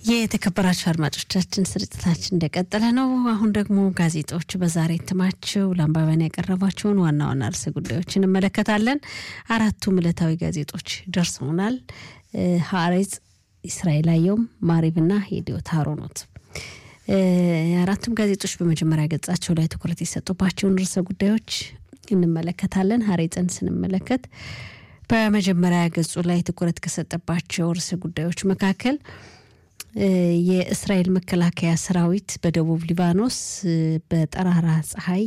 የተከበራችሁ አድማጮቻችን ስርጭታችን እንደቀጠለ ነው። አሁን ደግሞ ጋዜጦች በዛሬ እትማቸው ለአንባቢያን ያቀረቧቸውን ዋና ዋና ርዕሰ ጉዳዮች እንመለከታለን። አራቱም ዕለታዊ ጋዜጦች ደርሰውናል። ሀሬጽ፣ እስራኤል አየሁም፣ ማሪብና የዲዮት አሮኖት አራቱም ጋዜጦች በመጀመሪያ ገጻቸው ላይ ትኩረት የሰጡባቸውን ርዕሰ ጉዳዮች እንመለከታለን። ሀሬጽን ስንመለከት በመጀመሪያ ገጹ ላይ ትኩረት ከሰጠባቸው ርዕሰ ጉዳዮች መካከል የእስራኤል መከላከያ ሰራዊት በደቡብ ሊባኖስ በጠራራ ፀሐይ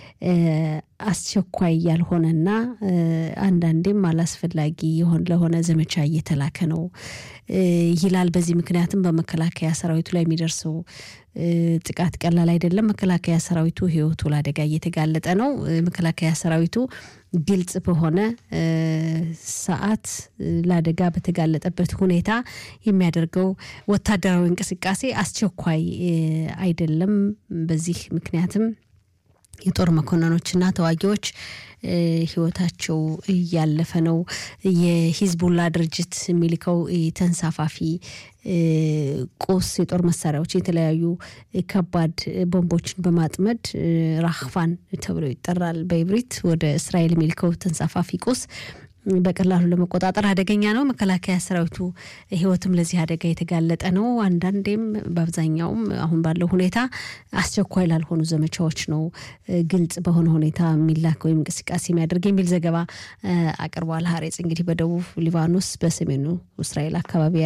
አስቸኳይ ያልሆነና አንዳንዴም አላስፈላጊ ለሆነ ዘመቻ እየተላከ ነው ይላል። በዚህ ምክንያትም በመከላከያ ሰራዊቱ ላይ የሚደርሰው ጥቃት ቀላል አይደለም። መከላከያ ሰራዊቱ ሕይወቱ ለአደጋ እየተጋለጠ ነው። መከላከያ ሰራዊቱ ግልጽ በሆነ ሰዓት ለአደጋ በተጋለጠበት ሁኔታ የሚያደርገው ወታደራዊ እንቅስቃሴ አስቸኳይ አይደለም። በዚህ ምክንያትም የጦር መኮንኖችና ተዋጊዎች ህይወታቸው እያለፈ ነው። የሂዝቡላ ድርጅት የሚልከው ተንሳፋፊ ቁስ የጦር መሳሪያዎች፣ የተለያዩ ከባድ ቦምቦችን በማጥመድ ራህቫን ተብሎ ይጠራል በኢብሪት ወደ እስራኤል የሚልከው ተንሳፋፊ ቁስ በቀላሉ ለመቆጣጠር አደገኛ ነው። መከላከያ ሰራዊቱ ህይወትም ለዚህ አደጋ የተጋለጠ ነው። አንዳንዴም በአብዛኛውም አሁን ባለው ሁኔታ አስቸኳይ ላልሆኑ ዘመቻዎች ነው ግልጽ በሆነ ሁኔታ የሚላክ ወይም እንቅስቃሴ የሚያደርግ የሚል ዘገባ አቅርቧል። ሀሬጽ እንግዲህ በደቡብ ሊባኖስ በሰሜኑ እስራኤል አካባቢ